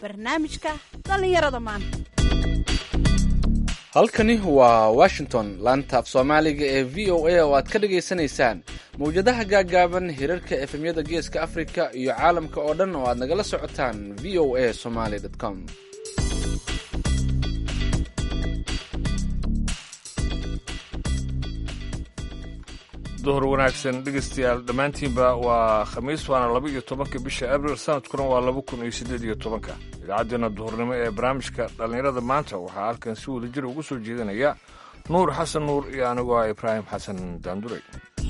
barnaamijka dhallinyarada maanta halkani waa washington laanta af soomaaliga ee v o a oo aad ka dhagaysanaysaan mawjadaha gaaggaaban hirarka efemyada geeska afrika iyo caalamka oo dhan oo aad nagala socotaan v o a somaly com duhur wanaagsan dhegaystayaal dhammaantiinba waa khamiis waana laba iyo tobanka bisha abril sanadkuna waa laba kun iyo siddeed iyo tobanka idaacaddeenna duhurnimo ee barnaamijka dhallinyarada maanta waxaa halkan si wada jir ugu soo jeedinaya nuur xasan nuur iyo anigoo ah ibraahim xasan daanduray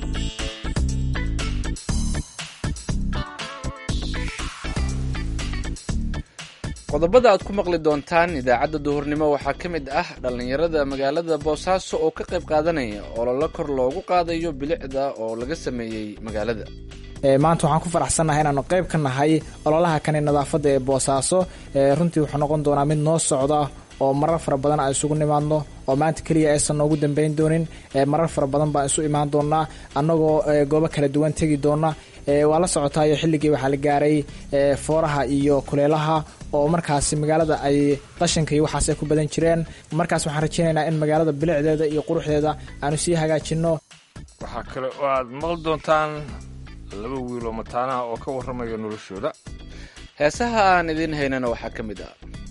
qodobada aad ku maqli doontaan idaacadda duhurnimo waxaa ka mid ah dhallinyarada magaalada boosaaso oo ka qayb qaadanaya ololo kor loogu qaadayo bilicda oo laga sameeyey magaalada maanta waxaan ku faraxsannahay inaanu qayb ka nahay ololaha kani nadaafadda ee boosaaso runtii wuxuu noqon doonaa mid noo socda oo marar fara badan aan isugu nimaadno oo maanta keliya aysan noogu dambeyn doonin marar fara badan baan isu imaan doonaa annagoo goobo kala duwan tegi doona waa la socotaayo xilligii waxaa la gaaray fooraha iyo kuleelaha oo markaasi magaalada ay qashinka iyo waxaas ay ku badan jireen markaas waxaan rajeynaynaa in magaalada bilicdeeda iyo quruxdeeda aanu sii hagaajinno waxaa kale oo aad maqli doontaan laba wiil oo mataanaha oo ka warramaya noloshooda heesaha aan idiin haynana waxaa ka mid ah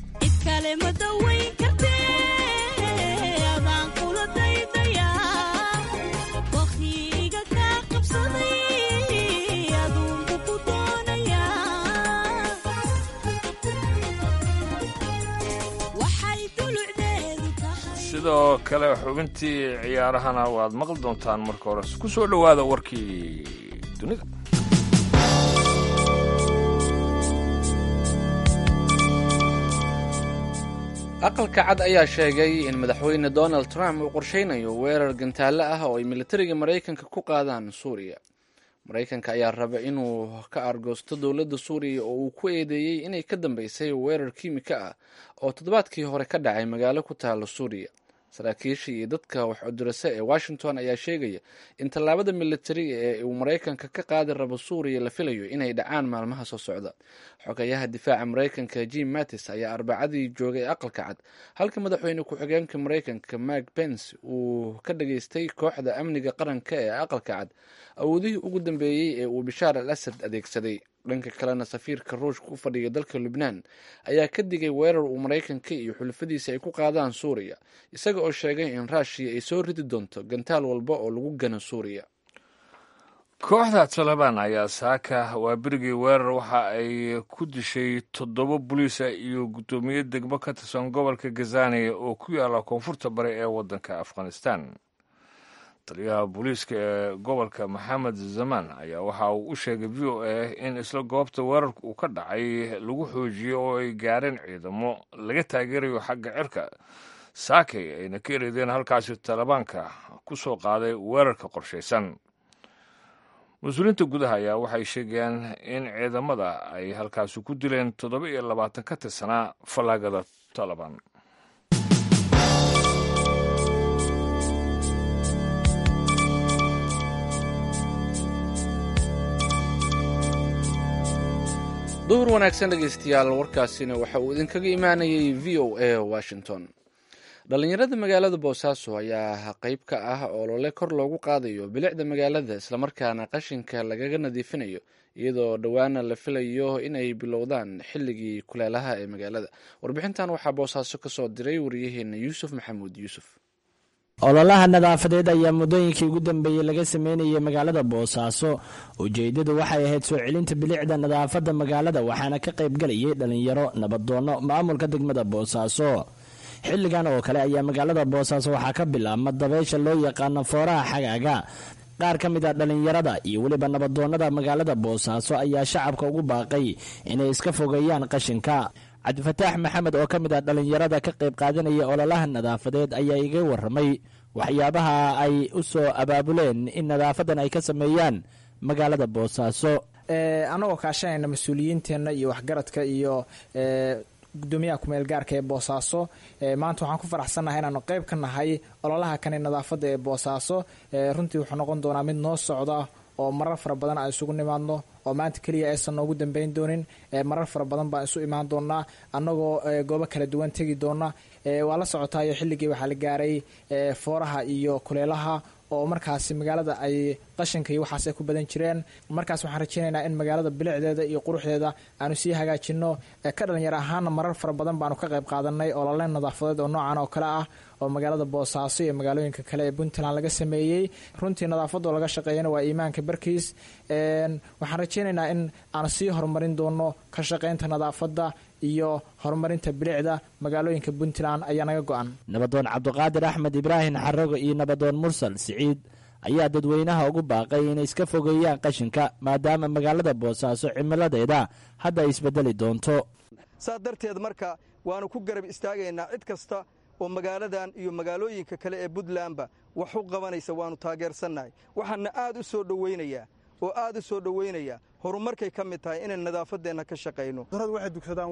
sidoo kale xubintii ciyaarahana waad maqli doontaan marka hore ku soo dhowaada warkii dunida aqalka cad ayaa sheegay in madaxweyne donald trump uu qorsheynayo weerar gantaale ah oo ay militariga maraykanka ku qaadaan suuriya maraykanka ayaa raba inuu ka argoosto dowladda suuriya oo uu ku eedeeyey inay ka dambeysay weerar kiimika ah oo toddobaadkii hore ka dhacay magaalo ku taalo suuriya saraakiisha iyo dadka wax cudurase ee washington ayaa sheegaya in tallaabada militariga ee uu maraykanka ka qaadi rabo suuriya la filayo inay dhacaan maalmaha soo socda xogayaha difaaca maraykanka jim mattis ayaa arbacadii joogay aqalka cad halka madaxweyne ku-xigeenka maraykanka mark pence uu ka dhageystay kooxda amniga qaranka ee aqalka cad awoodihii ugu dambeeyey ee uu bishaar al asad adeegsaday dhanka kalena safiirka ruushka u fadhiya dalka lubnaan ayaa ka digay weerar uu maraykanka iyo xulafadiisa ay ku qaadaan suuriya isaga oo sheegay in raashiya ay soo ridi doonto gantaal walba oo lagu gano suuriya kooxda talabaan ayaa saaka waa berigii weerar waxa ay ku dishay toddoba boliisa iyo guddoomiye degmo ka tirsan gobolka gazaniya oo ku yaalla koonfurta bari ee waddanka afghanistan taliyaha booliiska ee gobolka maxamed zaman ayaa waxa uu u sheegay v o a in isla goobta weerarka uu ka dhacay lagu xoojiyey oo ay gaareen ciidamo laga taageerayo xagga cirka saakay ayna ka ereedeen halkaasi talibaanka ku soo qaaday weerarka qorshaysan mas-uuliyiinta gudaha ayaa waxay sheegayaan in ciidamada ay halkaasi ku dileen toddoba iyo labaatan ka tirsanaa fallaagada talabaan duhur wanaagsan dhegaystayaal warkaasina waxa uu idinkaga imaanayay v o a washington dhallinyarada magaalada boosaaso ayaa qayb ka ah olole kor loogu qaadayo bilicda magaalada islamarkaana qashinka lagaga nadiifinayo iyadoo dhowaana la filayo inay bilowdaan xilligii kuleelaha ee magaalada warbixintan waxaa boosaaso kasoo diray wariyaheena yuusuf maxamuud yuusuf ololaha nadaafadeed ayaa muddooyinkii ugu dambeeyey laga sameynayay magaalada boosaaso ujeedadu waxay ahayd soo celinta bilicda nadaafadda magaalada waxaana ka qaybgalayay dhallinyaro nabadoonno maamulka degmada boosaaso xilligan oo kale ayaa magaalada boosaaso waxaa ka bilaabma dabeysha loo yaqaano fooraha xagaaga qaar ka mid a dhallinyarada iyo weliba nabadoonnada magaalada boosaaso ayaa shacabka ugu baaqay inay iska fogeeyaan qashinka cabdifataax maxamed oo ka mid ah dhallinyarada ka qayb qaadanaya ololaha nadaafadeed ayaa iga warramay waxyaabaha ay u soo abaabuleen in nadaafadan ay ka sameeyaan magaalada boosaaso annagoo kaashanayna mas-uuliyiinteenna iyo waxgaradka iyo gudoomiyaha kumeel gaarka ee boosaaso maanta waxaan ku faraxsannahay inaanu qayb ka nahay ololaha kani nadaafadda ee boosaaso runtii wuxuu noqon doonaa mid noo socda oo marar fara badan aan isugu nimaadno oo maanta keliya aysan noogu dambeyn doonin marar fara badan baan isu imaan doonaa annagoo goobo kala duwan tegi doona waa la socotaayo xilligii waxaa la gaaray fooraha iyo kuleelaha oo markaasi magaalada ay qashinka iyo waxaas ay ku badan jireen markaas waxaan rajeynaynaa in magaalada bilicdeeda iyo quruxdeeda aanu sii hagaajino ka dhalinyar ahaana marar fara badan baanu ka qayb qaadanay oo laleen nadaafadeed oo noocan oo kale ah oo magaalada boosaaso iyo magaalooyinka kale ee puntland laga sameeyey runtii nadaafadoo laga shaqeeyana waa iimaanka barkiis waxaan rajeynaynaa in aan sii horumarin doono ka shaqeynta nadaafadda iyo horumarinta bilicda magaalooyinka puntland ayaa naga go-an nabadoon cabdiqaadir axmed ibraahim xarago iyo nabadoon mursal siciid ayaa dadweynaha ugu baaqay inay iska fogeeyaan qashinka maadaama magaalada boosaaso cimiladeeda hadda ay isbedeli doonto saas darteed marka waannu ku garab istaagaynaa cid kasta oo magaaladan iyo magaalooyinka kale ee puntlandba wax u qabanaysa waannu taageersannahay waxaana aad u soo dhowaynayaa oo aad u soo dhowaynaya horumarkay ka mid tahay inaan nadaafaddeenna ka shaqayno daradu waxay dugsadaan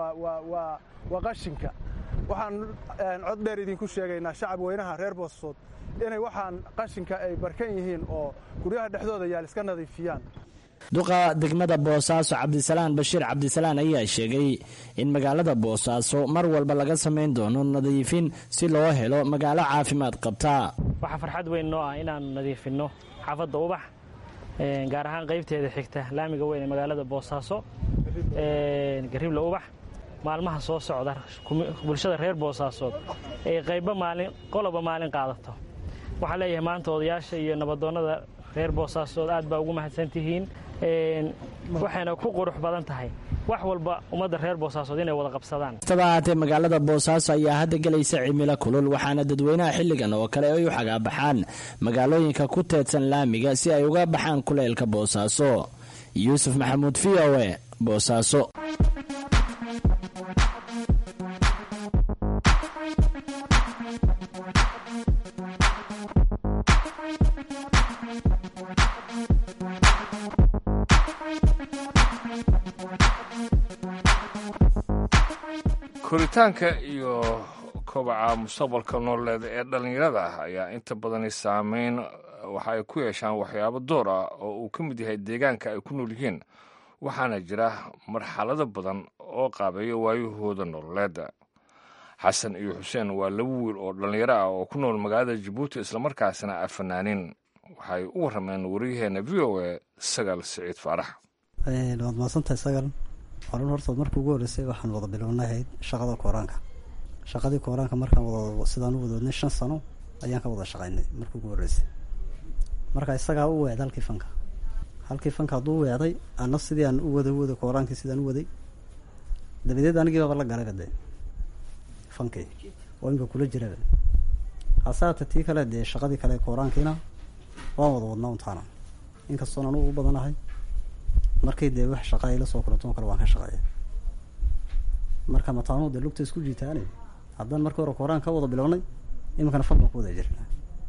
waa qashinka waxaan cod dheer idinku sheegaynaa shacab weynaha reer boosasood inay waxaan qashinka ay barkan yihiin oo guryaha dhexdooda yaal iska nadiifiyaan duqa degmada boosaaso cabdisalaan bashiir cabdisalaan ayaa sheegay in magaalada boosaaso mar walba laga samayn doono nadiifin si loo helo magaalo caafimaad qabta waxaa farxad weyn noo ah inaannu nadiifinno xaafadda ubax gaar ahaan qaybteeda xigta laamiga weyn ee magaalada boosaaso garibla ubax maalmaha soo socda bulshada reer boosaasood ay qayba maalin qoloba maalin qaadato waxaan leeyahay maanta odayaasha iyo nabadoonnada reer boosaasood aad baa ugu mahadsantihiin waxayna ku qurux badan tahay wax walba ummadda reer boosaasood inay wada qabsadaan kastaba ahaatee magaalada boosaaso ayaa hadda gelaysa cimilo kulul waxaana dadweynaha xilligan oo kale ay u xagaabaxaan magaalooyinka ku teedsan laamiga si ay uga baxaan kuleylka boosaaso yuusuf maxamuud v o e boosaaso koritaanka iyo kobaca mustaqbalka nololeed ee dhallinyarada ah ayaa inta badani saameyn waxa ay ku yeeshaan waxyaabo door ah oo uu ka mid yahay deegaanka ay ku nool yihiin waxaana jira marxalado badan oo qaabeeya waayahooda nololeeda xasan iyo xuseen waa laba wiil oo dhallinyaro ah oo ku nool magaalada jabuuti islamarkaasina ah fanaaniin waxay u warrameen waryaheena v o e sagaal siciid faarax waad mahadsantahay sagal horan horta markii ugu horreysay waxaan wada bilownahayd shaqada kooraanka shaqadii kooraanka markaan wada sidaan u wadoodnay shan sano ayaan ka wada shaqaynay markii ugu horreysay marka isagaa u weecday halkii fanka halkii fanka hadduu u weecday ana sidii aan u wada waday kooraankii sidaan u waday dabadeed anigii baaba la galayba dee fankii oo imika kula jiraba hasaata tii kale dee shaqadii kale kooraankiina waan wada wadnaa untaana inkastoon anugu u badanahay markii dee wax shaqa ay la soo kulanto oo kale waan ka shaqeeya marka mataanuu dee lugta isku jiitaane haddaan markii hore kooraan ka wada bilownay iminkana fan baan ku wada jirnaa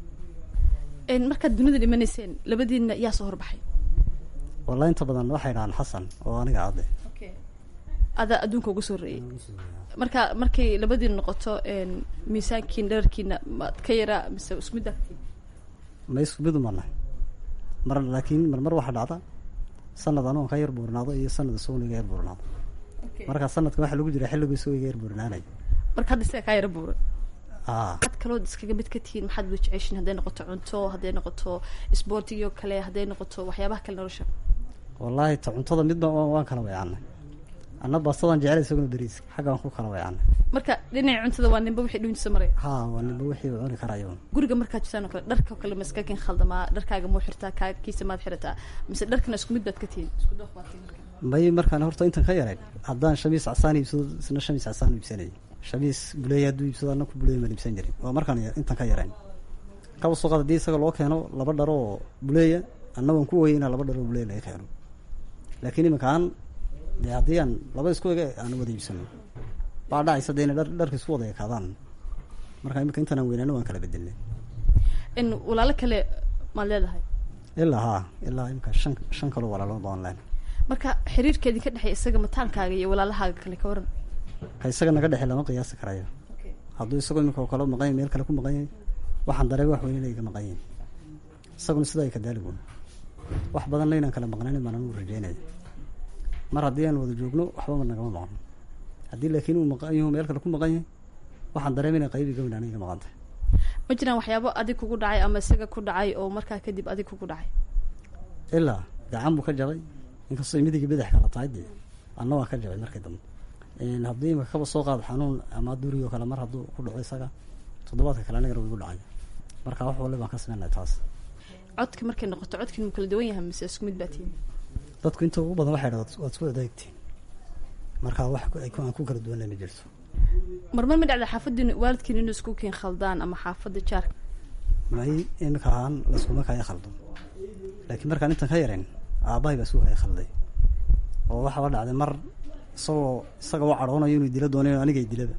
markaad dunida dhimanayseen labadiina yaa soo horbaxay wallahi inta badan waxay dhahaan xasan oo aniga cadde adaa adduunka ugu soo reeyay marka markay labadiina noqoto miisaankiina dherarkiina maad ka yaraa mise isku midda ma isku mid uma nahay mar laakiin marmar waxaa dhacda sanad anugon ka yar buurnaado iyo sanad isaguna iga yar buurnaado marka sanadka waxaa lagu jira xilligu isagoo iga yar buurnaanay marka hadda isaga kaa yara buura aa maxaad kalood iskaga mid ka tihiin maxaad wada jeceshiin hadday noqoto cunto hadday noqoto isboortigio kale hadday noqoto waxyaabaha kale nolosha wallaahi ta cuntada midba waan waan kala weecanay anna baastadaan jecel isaguna beriiska xagga waan ku kala weecanay marka dhinaca cuntada waa ninba wixii dhuuntiisa maraya haa waa ninba wixii uu cuni karayo guriga markaad jirtaan oo kale dharka oo kale ma iska kin khaldamaa dharkaaga muu xirtaa kaakiisa maad xirataa mise dharkana isku mid baad ka tihiin isku dooq baad tihiin marka may markaan horta intan ka yaray haddaan shamiis casaan iibsado isna shamiis casaan iibsanayay shamiis buleeya hadduu iibsado anna ku buleeya maan iibsan jirin waa markaan yar- intan ka yarayn kaba suuqad haddii isaga loo keeno laba dharo oo buleeya anna waan ku ooyay inaa laba dharo oo buleeya laga keeno laakiin iminkaan dee haddii aan laba isku ege aan wada iibsano baa dhacaysa dee inay dhar dharka isku wada ekaadaan marka iminka intaan aan weynaano waan kala bedelnay in walaalo kale maad leedahay ilaa haa ilaa iminka shan shan kaloo walaalo baan leen marka xiriirkeedii ka dhexeeya isaga mataankaaga iyo walaalahaaga kale ka waran ka isaga naga dhexe lama qiyaasi karayo hadduu isagoo iminka oo kale maqan yahay meel kale ku maqan yahay waxaan dareega wax weyn inay ka maqan yihin isaguna sidaa ay ka daaligoon wax badanna inaan kala maqnanin baan anugu rajeynaya mar haddii aan wada joogno waxbama nagama maqno haddii laakiin uu maqan yahu meel kale ku maqan yahay waxaan dareemay inay qaybi gabin aniga maqantay ma jiraan waxyaabo adig kugu dhacay ama isaga ku dhacay oo markaa kadib adig kugu dhacay ilaa gacan buu ka jabay inkastoo midiga badax kala tahay dee anna waa ka jabay markii dambe haddii imaka kaba soo qaado xanuun ama duri oo kale mar hadduu ku dhaco isaga toddobaadka kale anigana wuu igu dhacay marka wax wali baan ka sameynay taas codka markay noqoto codkiin mu kala duwan yahay mise isku mid baa tihin dadku inta ugu badan waxay dhaha waad isku adeegtiin marka wax aan ku kala duwanay ma jirto marmar ma dhacda xaafadiin waalidkiin inuu isku keen khaldaan ama xaafadda jaarka may imika ahaan laskuma kaya khaldo laakiin markaan intan ka yarayn aabbahay baa isku kaya khalday oo waxaaba dhacday mar isagoo isaga u cadhoonayo inuu dila doonayo anigay dilaba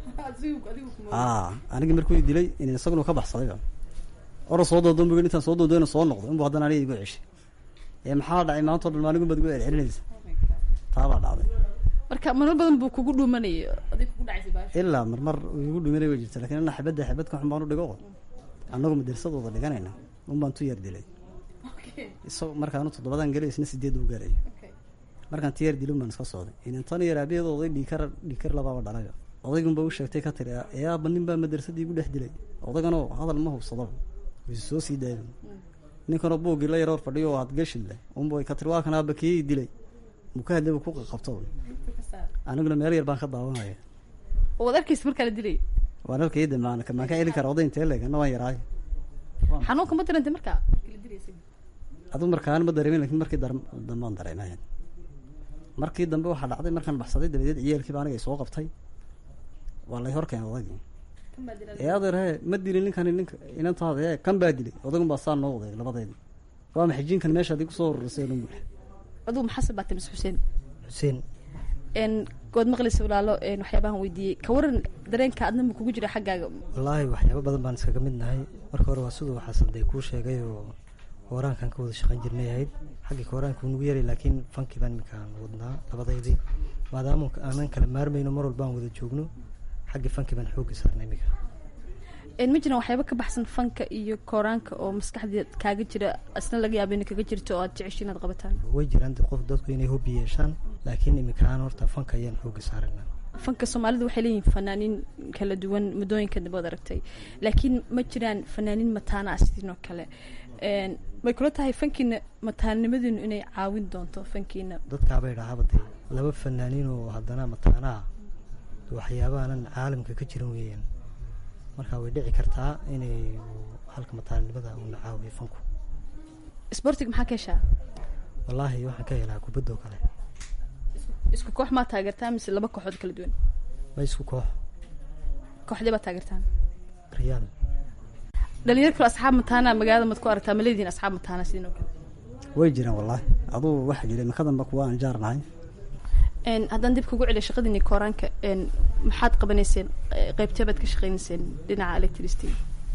a anigi markuu dilay in isaguna ka baxsadayba ora soo doondoon bu intaan soo doondoona soo noqdo inbu haddana aniga igu ceshay ee maxaa dhacay maanta o dhan maanigu baad igu celcelinaysa taabaa dhacday marka marar badan buu kugu dhuumanaya adig kugu dhacaysa ilaa marmar igu dhuminay way jirta lakin ana xabadda xabad ka xun baan u dhigo annagu madarsadooda dhiganayna un baan tu yar dilay isag markaanu toddobadan gelay isna sideed u gaaraya markaan ti yar dilin baan iska socday inantan yar aabaheeda oday dhiikar dhiikar labaaba dhalayo odaygunba u sheegtay ka tiri eeaaba nin baa madarsadii igu dhex dilay odayganoo hadal ma hubsadaba wayse soo sii daaya ninkanoo buuggii la yaroor fadhiyo oo hadgashid leh unba ka tiri waa kan aaba kii dilay muu ka hadlay ku qabto aniguna meel yar baan ka daawanaya waad arkaysa markaa la dilay waan halkay damaan maan ka celin kara oday intee leeg ana waan yaraayo xanuunka ma darantay markaa adigu markaan ma dareemin lakin markii dambaan dareemayan markii dambe waxaa dhacday markaan baxsaday dabadeed ciyaalkiiba aniga soo qabtay waa lay hor keenay odaygii ee adeer he ma dilin ninkani ninka inantaada ee kan baa dilay odaygun baa saa noo waday labadeedii waa maxay jinkan meeshaad igu soo horurisay dhan buux adugu maxaasad baa tamis xuseen xuseen n good maqlaysa walaalo waxyaabahan weydiiyey ka waran dareenka adna ma kugu jira xaggaaga wallaahi waxyaaba badan baan iskaga mid nahay marka hore waa siduu xasan day kuu sheegay oo kooraankan ka wada shaqayn jirnay ahayd xaggii kooraanka wuu nagu yaray laakiin fankii baan iminkaan wadnaa labadeydii maadaama aanan kala maarmayno mar walba aan wada joogno xaggii fankii baan xoogga saarnay iminka ma jiraan waxyaaba ka baxsan fanka iyo kooraanka oo maskaxdeed kaaga jira isna laga yaaba ina kaga jirto oo aad jecesho inaad qabataan way jiraan qof dadku inay hobi yeeshaan laakiin iminkaan horta fanka ayaan xoogga saarana fanka soomaalida waxay leeyihin fanaaniin kala duwan muddooyinka dambe od aragtay laakiin ma jiraan fanaaniin mataana ah sidiin oo kale may kula tahay fankiina mataanimadiinu inay caawin doonto fankiina dadkaabay dhahaaba dee laba fanaaniin oo haddana mataanaa waxyaabaanan caalamka ka jiran weeyaan marka way dhici kartaa inay halka mataanimada uuna caawiyo fanku sbortig maxaa ka heshaa wallaahi waxaan ka helaa kubadda oo kale isku koox maa taageertaa mise laba kooxood kala duwan ma isku koox kooxdee baad taageertaan riyaal dhalinyar kalo asxaab mataana magaalada mad ku aragtaa ma leedihin asxaab mataana sidin oo kale way jiraan wallaahi aduu waxaa jira imikadanba kuwa aan jaar nahay haddaan dib kugu celiyo shaqadiini kooraanka maxaad qabanayseen qeybtee baad ka shaqeynayseen dhinaca electricity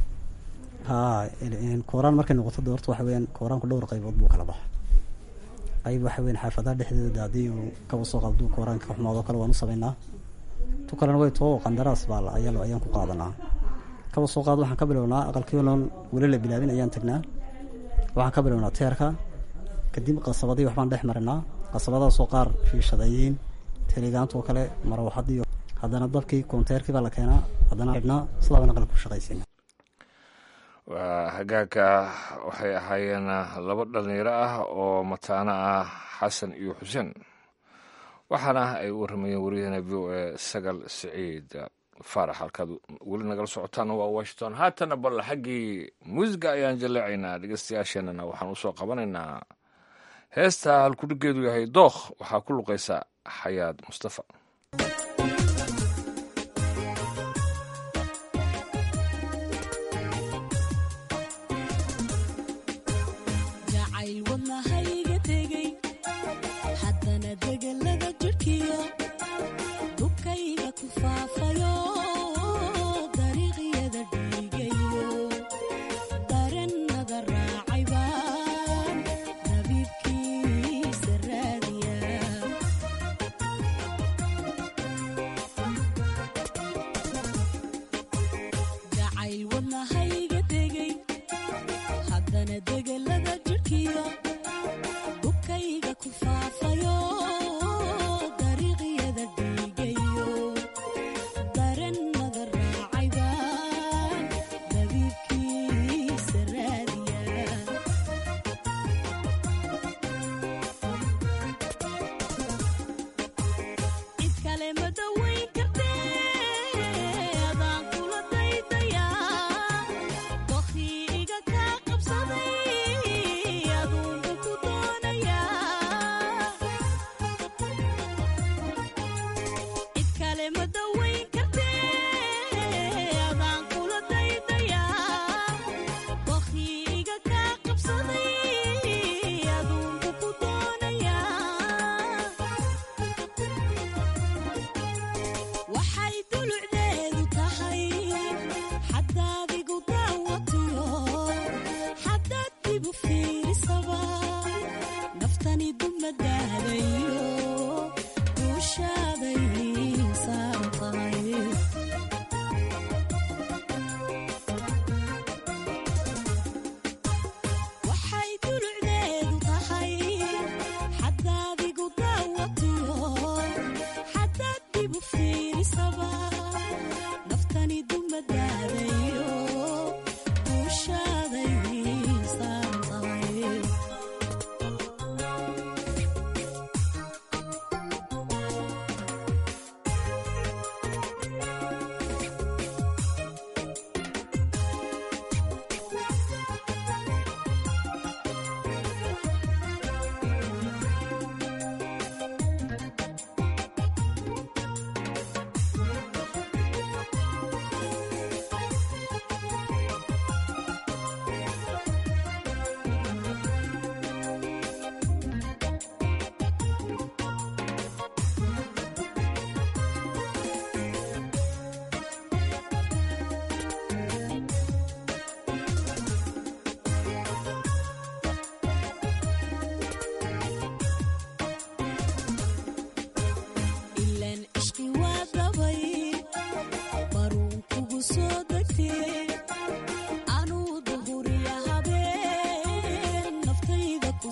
haa kooraan markay noqoto de horta waxa weyaan kooraanku dhowr qaybood buu kala baxa qayb waxa weyan xaafadaha dhexdooda haddii uu kaba soo qabduu kooraanka ka xumaado kale waan u sameynaa tu kalena way too qandaraas baa ayaa ayaan ku qaadanaa kaba soo qaado waxaan ka bilownaa aqalkiiloon weli la bilaabin ayaan tagnaa waxaan ka bilownaa teerka kadib qasabadii waxbaan dhex marinaa qasabadaasoo qaar fiishadeeyiin teligaantoo kale marwaxadiyo haddana dabkii koonteerkii baa la keenaa haddana xidhnaa sidaabana qalab ku shaqaysiina waa hagaagka waxay ahaayeen laba dhalinyaro ah oo mataano ah xasan iyo xuseen waxaana ay u waramayeen wariyahena v o a sagal siciid faarax halkaad weli nagala socotaan waa washington haatana bal xaggii muusiga ayaan jaleecaynaa dhegeystayaasheenana waxaan usoo qabanaynaa heesta halkudhigeedu yahay dookh waxaa ku luqaysa xayaad mustafa Rabiibkiisa raadiya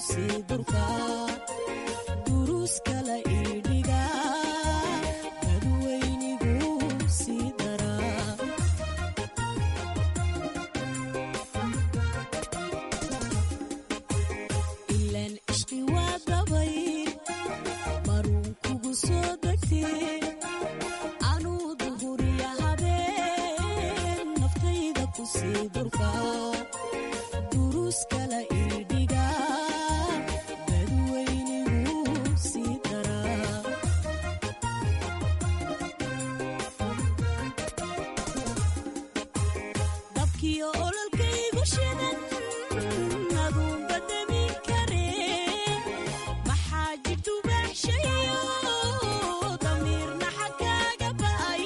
kusii durka duruus kala iidhiga dadweynigu sii daraa ilaan ishqi waa dabay maruun kugu soo degtee anuu duhuriya habeen naftayda kusii durka duruus kala iidhiga dadweynigu sii daraa dabkiyo ololkaygu shidan aduunba demin karee maxaa jidubaaxshayo damiirna xagkaaga ba'ay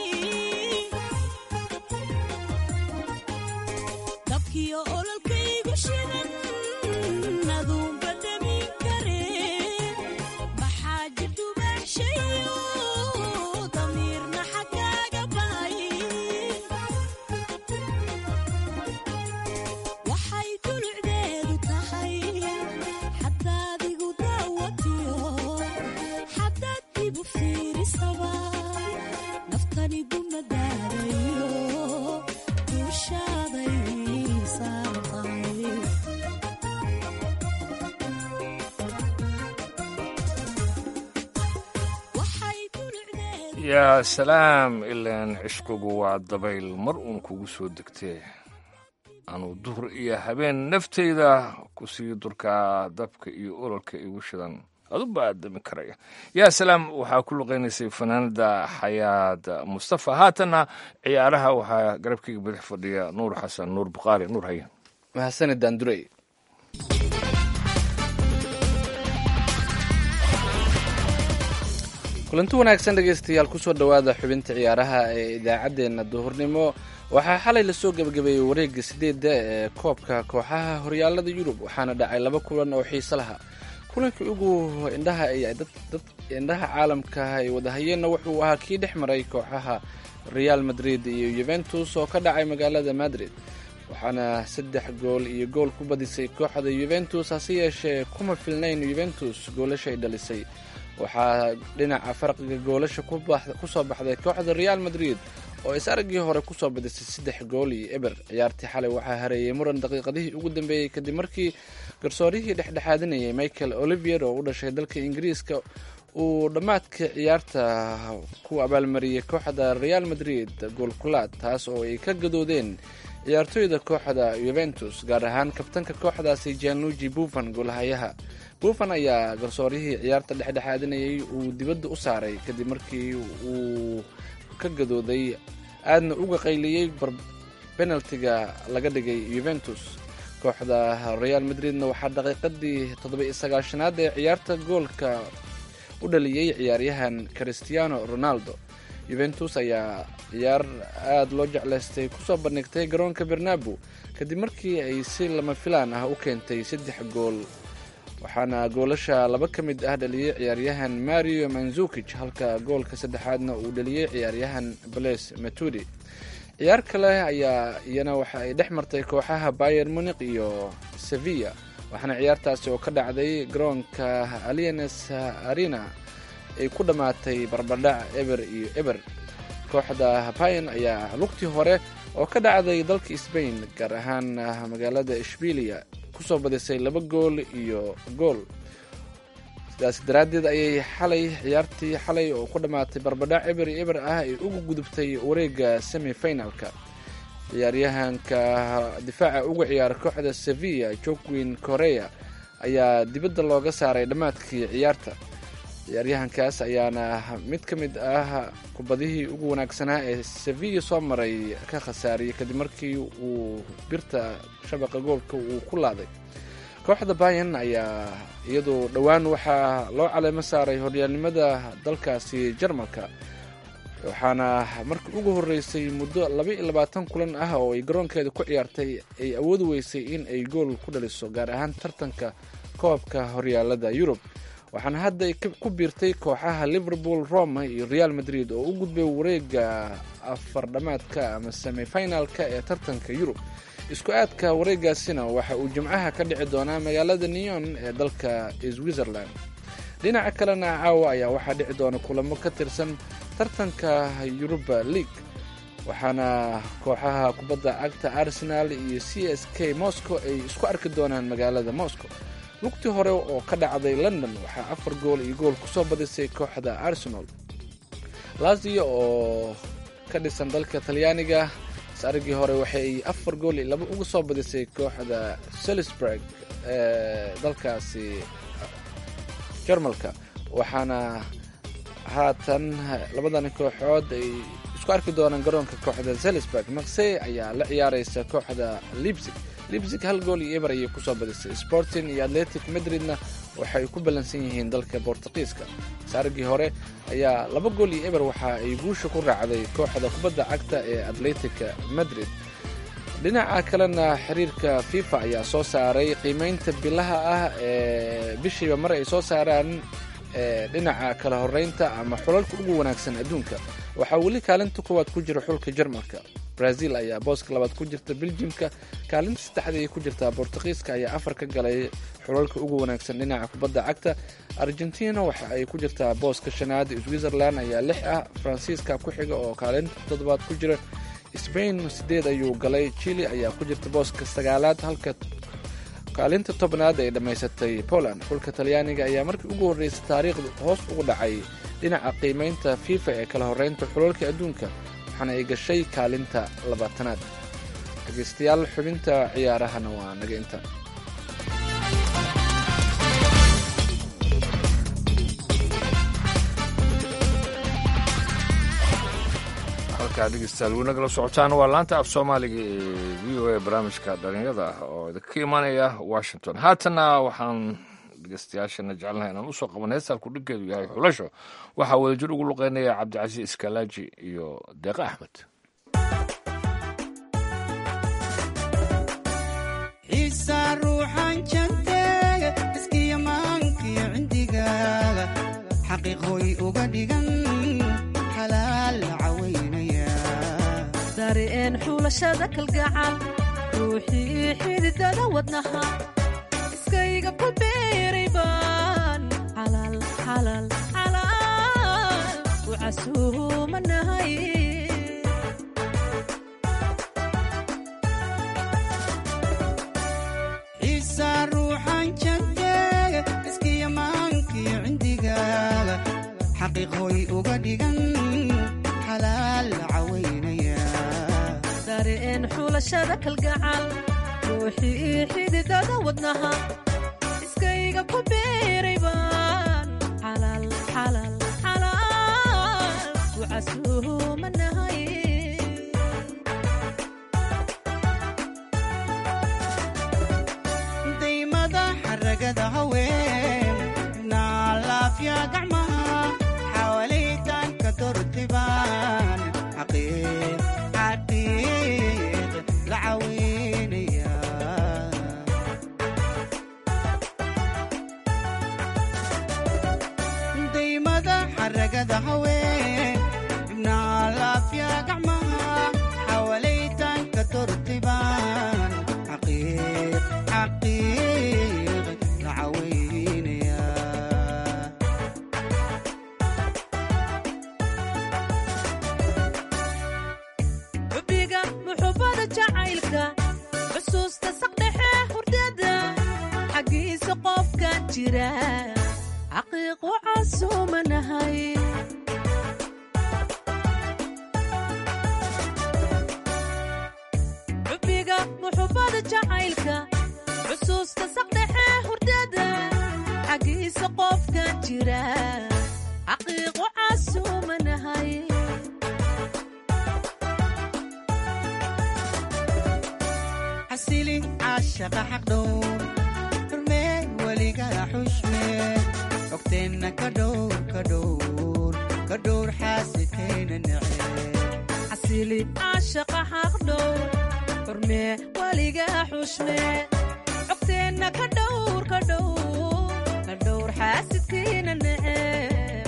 dabkiyo ololkaygu shidan aduunba demin karee maxaa jidubaaxshayo damiirna xagkaaga ba'ay waxay dulucdeedu tahay xadaad igu daawatiyo xadaad ibu fiirisaba naftani dumadaadayo duushaaday saaran tahay waxay dulucdeedu yaa salaam ilaan cishqigu waa dabayl mar uun kugu soo degtee anuu duhur iyo habeen naftayda kusii durkaa dabka iyo ololka igu shidan aduba aadami karaya yaa salaam waxaa ku luqaynaysay fanaanada xayaad mustafa haatanna ciyaaraha waxaa garabkayga badax fadhiya nuur xasan nuur bukhaari nuur haye mahadsanid daandurey kulanti wanaagsan dhegaystayaal kusoo dhowaada xubinta ciyaaraha ee idaacaddeenna duhurnimo waxaa xalay lasoo gebagabeeyey wareegga sideedda ee koobka kooxaha horyaalada yurub waxaana dhacay laba kulan oo xiise laha kulankii ugu indhaha ay dad dad indhaha caalamka ay wadahayeenna wuxuu ahaa kii dhex maray kooxaha real madrid iyo yuventus oo ka dhacay magaalada madrid waxaana saddex gool iyo gool ku badisay kooxda yuventus hase yeeshee kuma filnayn yuventus goolashay dhalisay waxaa dhinaca farqiga goolasha ku soo baxday kooxda real madrid oo is araggii hore kusoo badisay saddex gool iyo eber ciyaartii xalay waxaa hareeyey muran daqiiqadihii ugu dambeeyey kadib markii garsoorihii dhexdhexaadinayay michael olivier oo u dhashay dalka ingiriiska uu dhammaadka ciyaarta ku abaalmariyey kooxda real madrid goolkulaad taas oo ay ka gadoodeen ciyaartooyda kooxda yuventus gaar ahaan kabtanka kooxdaasi gianluigi buffan goolhayaha buffan ayaa garsoorihii ciyaarta dhexdhexaadinayay uu dibadda u saaray kadib markii uu ka gadooday aadna uga qayliyey benaltiga laga dhigay yuventus kooxda real madridna waxaa daqiiqadii toddoba-iyo sagaashanaad ee ciyaarta goolka u dhaliyey ciyaaryahan cristiano ronaldo yuventus ayaa ciyaar aada loo jeclaystay kusoo bandhigtay garoonka bernabu kadib markii ay si lama filaan ah u keentay saddex gool waxaana goolasha laba ka mid ah dhaliyey ciyaaryahan mario manzukij halka goolka saddexaadna uu dhaliyey ciyaaryahan bles matudi ciyaar kale ayaa iyana waxa ay dhex martay kooxaha bayer muniq iyo sevilla waxaana ciyaartaasi oo ka dhacday garoonka alienes arena ay ku dhammaatay barbardhac eber iyo eber kooxda bayan ayaa lugtii hore oo ka dhacday dalka sbain gaar ahaan magaalada ishbilia kusoo badisay laba gool iyo gool sidaas daraaddeed ayay xalay ciyaartii xalay oo ku dhammaatay barbadhac eber iyo eber ah ay ugu gudubtay wareegga semi finalka ciyaaryahanka difaaca uga ciyaara kooxda sevilla jogwin korea ayaa dibadda looga saaray dhammaadkii ciyaarta ciyaaryahankaas ayaana mid ka mid ah kubadihii ugu wanaagsanaa ee sevilla soo maray ka khasaariyey kadib markii uu birta shabaqa goolka uu ku laaday kooxda bayan ayaa iyadu dhowaan waxaa loo caleemo saaray horyaalnimada dalkaasi jarmalka waxaana markii ugu horeysay muddo laba iyo labaatan kulan ah oo ay garoonkeeda ku ciyaartay ay awoodi weysay in ay gool ku dhaliso gaar ahaan tartanka koobka horyaalada yurub waxaana hadda ay ku biirtay kooxaha liverpool roma iyo real madrid oo u gudbay wareega afar dhamaadka ama semifinalka ee tartanka yurub isku aadka wareegaasina waxa uu jimcaha ka dhici doonaa magaalada neyon ee dalka switzerland dhinaca kalena caawa ayaa waxaa dhici doona kulamo ka tirsan tartanka yuruba league waxaana kooxaha kubadda cagta arsenal iyo c s k moscow ay isku arki doonaan magaalada moscow lugtii hore oo ka dhacday london waxaa afar gool iyo gool kusoo badisay kooxda arsenal lazio oo ka dhisan dalka talyaaniga sarigii hore waxay afar gool iyo laba uga soo badisay kooxda salisburg ee dalkaasi jarmalka waxaana haatan labadan kooxood ay isku arki doonaan garoonka kooxda salisburg maksey ayaa la ciyaareysa kooxda libsig libsig hal gool iyo eber ayay kusoo badisay sporting iyo atletic madridna waxay ku ballansan yihiin dalka bortuqiiska saarigii hore ayaa laba gool iyo eber waxa ay guusha ku raacday kooxda kubadda cagta ee atletica madrid dhinaca kalena xiriirka fifa ayaa soo saaray qiimeynta bilaha ah ee bishiiba mar ay soo saaraan dhinaca kala horeynta ama xulalka ugu wanaagsan adduunka waxaa weli kaalinta koowaad ku jira xulka jarmalka brazil ayaa booska labaad ku jirta beljimka kaalinta saddexda ay ku jirtaa bortuqiiska ayaa afar ka galay xulalka ugu wanaagsan dhinaca kubadda cagta argentina waxa ay ku jirtaa booska shanaad switzerland ayaa lix ah faransiiska ku xiga oo kaalinta toddobaad ku jira sbain sideed ayuu galay chile ayaa ku jirta booska sagaalaad halka kaalinta tobnaad ay dhammaysatay poland xulka talyaaniga ayaa markii ugu horreysay taariikhda hoos ugu dhacay dhinaca qiimeynta fifa ee kala horeynta xulalka adduunka waxaana ay gashay kaalinta labaatanaad dhegeystayaal xubinta ciyaarahana waa naga inta halkaa dhegeystayaal weli nagala socotaan waa laanta af soomaaliga ee v o a barnaamijka dhalinyada ah oo idinka imaanaya washington haatana waxaan dhegeystayaashana jecelnahay inaan usoo qaban heestalku dhiggeedu yahay xulasho waxaa wadajir ugu luqeynaya cabdicasiis iskalaaji iyo deeqa axmed xiisa ruuxan jantee iskiya maankiyo cindigaaga xaqiiqooy uga dhigan xalaal la cawaynaya dareen xulashada kalgacal ruuxii xididada wadnaha iskayga ku beeray baan xalaal xalaal xalaal u casuumanahay xiisa ruuxan jantee iskiya maankiyo cindigaaga xaqiiqooy uga dhigan xalaal la cawaynaya dareen xulashada kalgacal ruuxii xididada wadnaha iskayga ku beeray baan xalaal xalaal xalaal u casuumanahay daymada xaragada haween naalaafya gacmaha xawalitanka dortibaan xaqiiq xaqiiq la caweynaya daymada xaragada haween naalaafya gacmaha xawalitanka dortibaan xaqiiq xaqiiq la caweynaya xubbiga muxubbada jacaylka xusuusta saqdhexe hurdada xaggiisa qofka jira xaqiiqu casuumanahay xubbiga muxubbada jacaylka xusuusta saqdhexe hurdada xaggiisa qofka jira xaqiiqu casuumanahay xasili caashaqa xaqdhowr xurmee weligaa xushmee xogteenna ka dhowr ka dhowr ka dhowr xaasidkayna necee xasili caashaqa xaqdhow xurmee weligaa xushmee xogteenna ka dhowr ka dhowr ka dhowr xaasidkiina neceb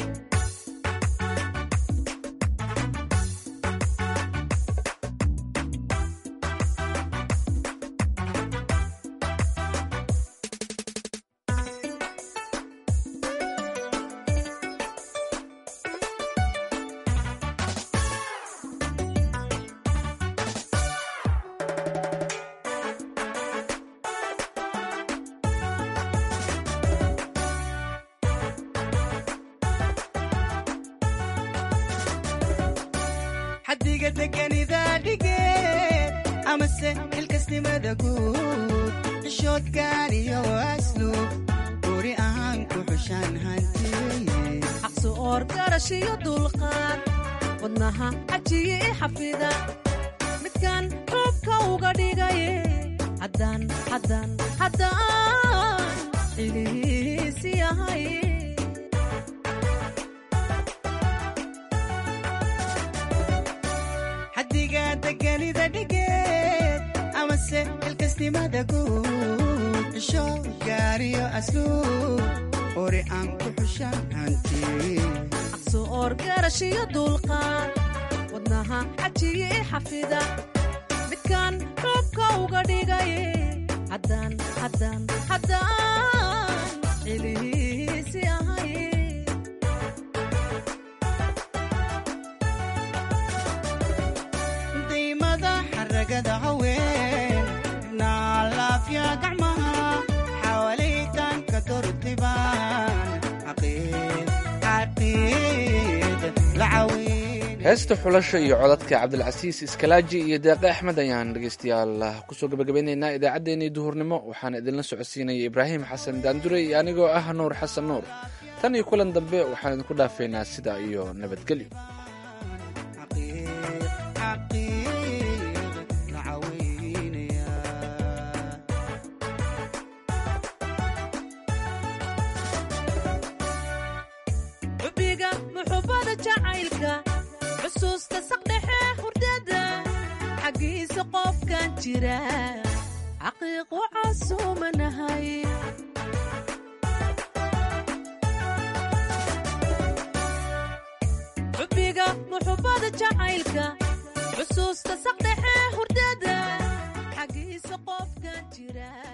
amase xilkasnimada guud xishood gaariyo asluub guri ahaan ku xushaan hantiye xaqsu oor garashiyo dulqaad wadnaha cajiye i xafida midkan xuubka uga dhigaye haddaan haddaan haddaan xilihiisi yahay xaddiga deganida dhigeed amase xilkasnimada guud xishood gaariyo asluub uri aan ku xushaan hantiye xaqsu oor garashiyo dulqaad wadnaha cajiye i xafida midkan xuubka uga dhigaye haddaan haddaan haddaan xilihiisi ahay daymada xaragada haween naalaafya gacmaha xawaalaytanka dortibaan xaqiid xaqiid la caweyn heesta xulasha iyo codadka cabdilcasiis iskalaaji iyo deeqe axmed ayaan dhegeystayaal kusoo gabagabeyneynaa idaacaddeenii duhurnimo waxaana idinla socodsiinaya ibraahim xasan daandure iyo anigoo ah nuur xasan nuur tan iyo kulan dambe waxaan idinku dhaafeynaa sidaa iyo nabadgelyo xubbiga muxubbada jacaylka xusuusta saqdhexe hurdada xaggiisa qofkan jira xaqiiqu casuumanahay xubbiga muxubbada jacaylka xusuusta saqdhexe hurdada xaggiisa qofkan jira